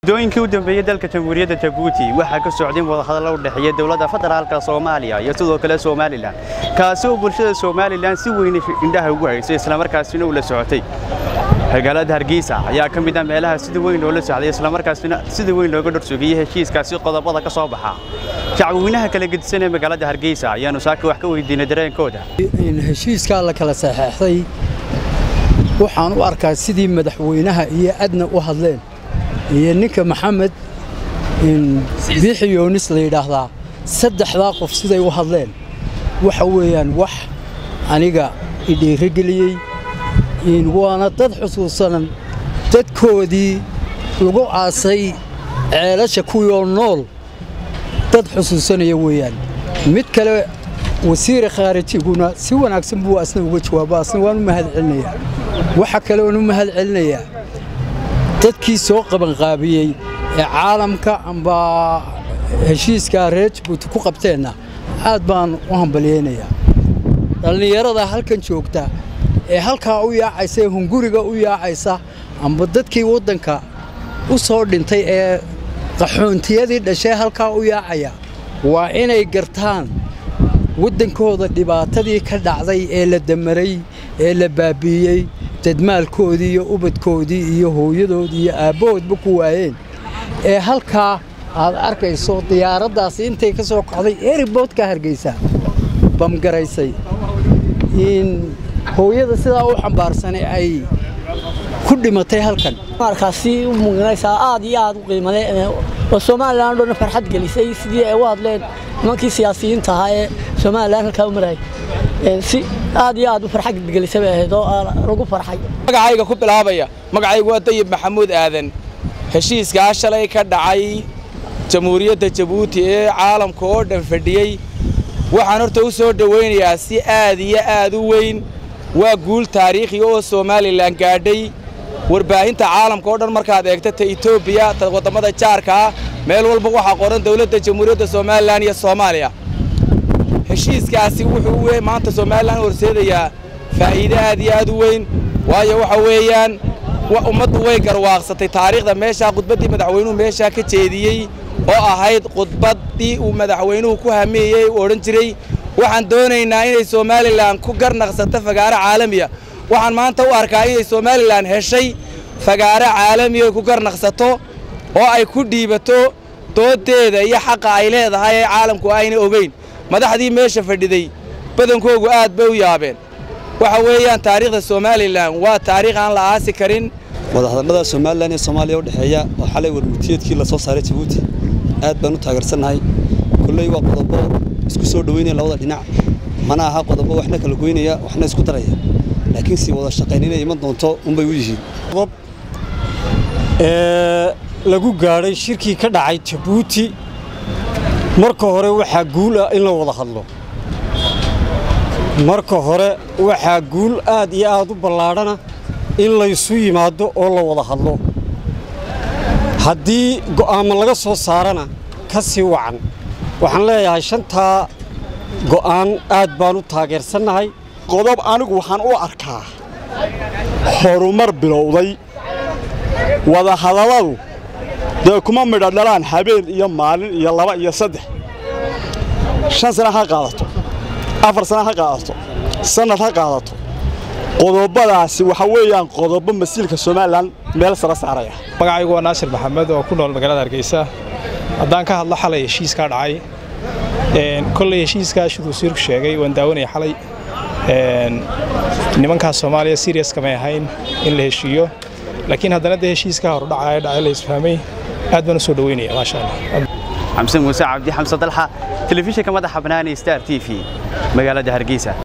muddooyinkii u dambeeyey dalka jamhuuriyadda jabuuti waxaa ka socday wadahadalla u dhexeeya dowladda federaalka soomaaliya iyo sidoo kale somalilan kaasi oo bulshada somalilan si weyn indhaha ugu haysay islamarkaasina uu la socotay magaalada hargeysa ayaa ka mid ah meelaha sida weyn loola socday islamarkaasina sida weyn looga dhorsugiyey heshiiskaasi qodobada ka soo baxa shacbweynaha kala gedisan ee magaalada hargeysa ayaanu saaka wax ka weydiinay dareenkooda heshiiskaa la kala saxeexday waxaan u arkaa sidii madaxweynaha iyo adna u hadleen iyo ninka maxamed biixi yoonis la yidhaahdaa saddexdaa qof siday u hadleen waxa weeyaan wax aniga idhiirigeliyey waana dad xusuusanan dadkoodii lagu aasay ceelasha kuwiioo nool dad xusuusanaya weeyaan mid kale wasiire khaarijiguna si wanaagsan buu asna uga jawaaba asna waan u mahad celinayaa waxa kale oon u mahad celinayaa dadkii soo qabanqaabiyey ee caalamka amba heshiiskaa reer jabuuti ku qabteenna aad baan u hambalyaynayaa dhallinyarada halkan joogta ee halkaa u yaacaysa ee hunguriga u yaacaysa amba dadkii waddanka u soo dhintay ee qaxoontiyadii dhashay halkaa u yaacaya waa inay gartaan waddankooda dhibaatadii ka dhacday ee la damaray ee la baabi'iyey dadmaalkoodii iyo ubadkoodii iyo hooyadoodii iyo aabbahoodba ku waayeen ee halkaa aad arkayso diyaaraddaasi intay ka soo kacday eriboodka hargeysa bamgaraysay in hooyada sidaa u xambaarsanay ay ku dhimatay halkan markaasi u muujinaysaa aad iyo aad u qiimale oo somalilan dhoona farxad gelisay sidii ay u hadleen nimankii siyaasiyiinta ahaa ee somalilan halkaa u marayay si aad iyo aad u farxad gelisay bay ahayd oo lagu farxay magacayga ku bilaabaya magacaygu waa dayib maxamuud aadan heshiiskaa shalay ka dhacay jamhuuriyadda jabuuti ee caalamka oo dhan fadhiyey waxaan horta u soo dhowaynayaa si aad iyo aad u weyn waa guul taariikhi oo somalilan gaadhay warbaahinta caalamka oo dhan markaad eegta ta etoobiya ta waddamada jaarkaa meel walba waxaa qoran dowladda jamhuuriyadda somalilan iyo soomaaliya heshiiskaasi wuxuu maanta somalilan horseedayaa faa'iide aad iyo aad u weyn waayo waxa weeyaan ummaddu way garwaaqsatay taariikhda meeshaa khudbaddii madaxweynuhu meeshaa ka jeediyey oo ahayd khudbaddii uu madaxweynuhu ku hameeyey uu odhan jiray waxaan doonaynaa inay somalilan ku garnaqsato fagaaro caalamiya waxaan maanta u arkaa inay somalilan heshay fagaaro caalamiya ku garnaqsato oo ay ku dhiibato dooddeeda iyo xaqa ay leedahay ee caalamku ayna ogeyn madaxdii meesha fadhiday badankoogu aad bay u yaabeen waxa weeyaan taariikhda somalilan waa taariikh aan la aasi karin wadahadallada somalilan iyo soomaaliya u dhexeeya oo xalay warmurtiyeedkii la soo saaray jabuuti aad baan u taageersannahay kolley waa qodobo isku soo dhoweynaya labada dhinac mana aha qodobo waxna kala goynaya waxna isku daraya laakiin sii wada shaqayn inay iman doonto unbay u yihiin qodob ee lagu gaadhay shirkii ka dhacay jabuuti marka hore waxaa guul ah in la wada hadlo marka hore waxaa guul aad iyo aad u ballaadhana in laysu yimaado oo la wada hadlo haddii go'aamo laga soo saarana ka sii wacan waxaan leeyahay shantaa go'aan aad baan u taageersannahay qodob anigu waxaan u arkaa horumar bilowday wadahadalladu dee kuma midha dhalaan habeen iyo maalin iyo laba iyo saddex shan sana ha qaadato afar sana ha qaadato sannad ha qaadato qodobadaasi waxa weeyaan qodobo masiilka somalilan meel sara saaraya magacaygu waa naasir maxamed oo ku nool magaalada hargeysa haddaan ka hadlo xalay heshiiskaa dhacay kolley heshiiskaa siduu wasiirku sheegay waan daawanaya xalay nimankaas soomaaliya sirias kamay ahayn in la heshiiyo laakiin haddana dee heshiiskaa horudhacaya dhacay la isfahmay aad baan u soo dhoweynaya maasha allah xamse muuse cabdi xamse dalxa telefishinka madaxa banaani star t v magaalada hargeysa